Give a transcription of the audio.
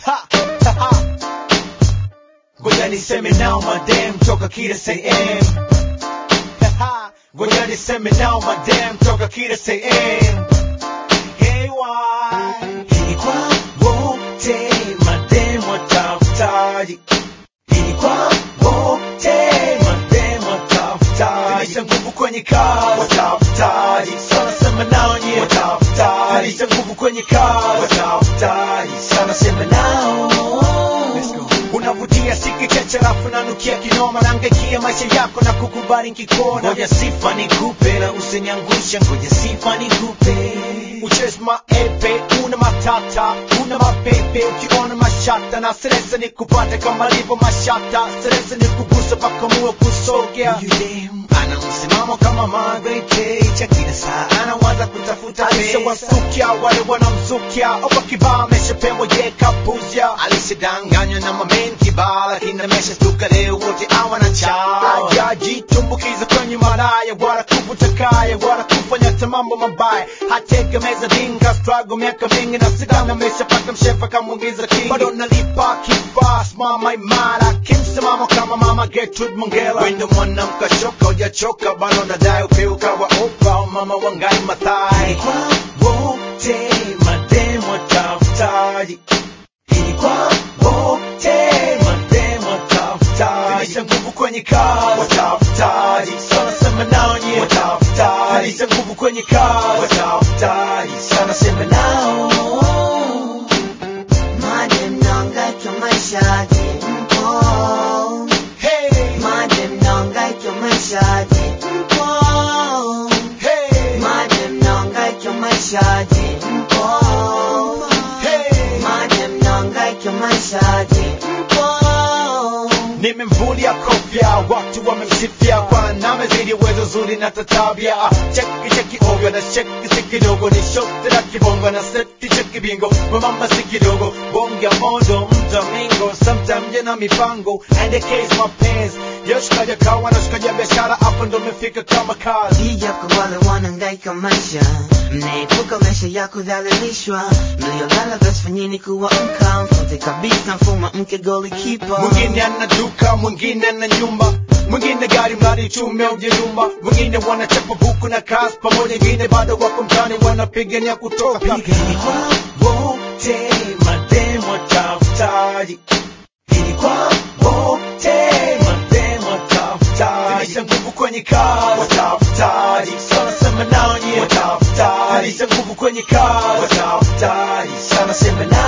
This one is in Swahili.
Ha, ha, ha. Ngoja niseme nao madem toka kila sehemu Ha, ha. Ngoja niseme nao madem toka kila sehemu Hey, why? Hii kwa wote madem watafutaji Hii kwa wote madem watafutaji Zidisha nguvu kwenye kazi watafutaji Sana sema nao nye watafutaji Zidisha nguvu kwenye kazi watafutaji Sana sema nao Let's go. Unavutia siki cheche rafu nanukia kinoma nangaikia maisha yako na kukubali nkikona ngoja sifa nikupe na usiniangusha ngoja sifa nikupe uches maepe una matata una mapepe ukiona mashata na stresa nikupate kama livo mashata stresa nikugusa paka muwe kusogea ana msimamo kama Margaret Thatcher kila saa anawaza kutafuta alishawasukia wale wanamzukia opa kibaa ameshapembwa ye kapuzya alishadanganywa na mamen kibaa lakini ameshastuka leo wote awana chao ajajitumbukiza kwenye malaya wala kuvuta kaya wala kufanya hata mambo mabaya hategemeza dinga struggle miaka mingi na sidana ameshapata mshefa kamwingiza king bado nalipa kifaa simama imara kimsimamo kama mama Gertrude Mongela wendo mwanamka shoka ujachoka bado nadai upeuka wa opa mama wangai mathai kwa wote mademo watafutaji ili kwa wote mademo watafutaji zidisha nguvu kwenye kazi watafutaji sana sema nao nye watafutaji zidisha nguvu kwenye kazi watafutaji sana sema nao Madem nahangaika maishaje mpo hey Madem nahangaika maishaje mpo hey Madem nahangaika maishaje mpo hey Madem nahangaika maishaje mpo nimemvulia kofia watu wamemsifia kwa namezidi uwezo zuri na tatabia cheki cheki ovyo na cheki si kidogo ni shote la kibongo na seti cheki bingo mamamba si kidogo bonga mondo mtamingo sometime jena mipango endekeza mapenzi yoshikaja kawa na shikaja biashara hapo ndo mefika kama kazi Hija kwa wale wanahangaika maisha mnaepuka maisha ya kudhalilishwa mliolala basi fanyeni kuamka mfute kabisa mfuma mke golikipa mwingine ana duka mwingine ana nyumba mwingine gari mradi chume ujirumba mwingine wanachapa buku na kazi pamoja wengine bado wako mtani wanapigania kutoka pigani kwa wote mademo watafutaji ili kwa wote mademo watafutaji zidisha nguvu kwenye kazi watafutaji sana sema nao nye watafutaji zidisha nguvu kwenye kazi watafutaji sana sema nao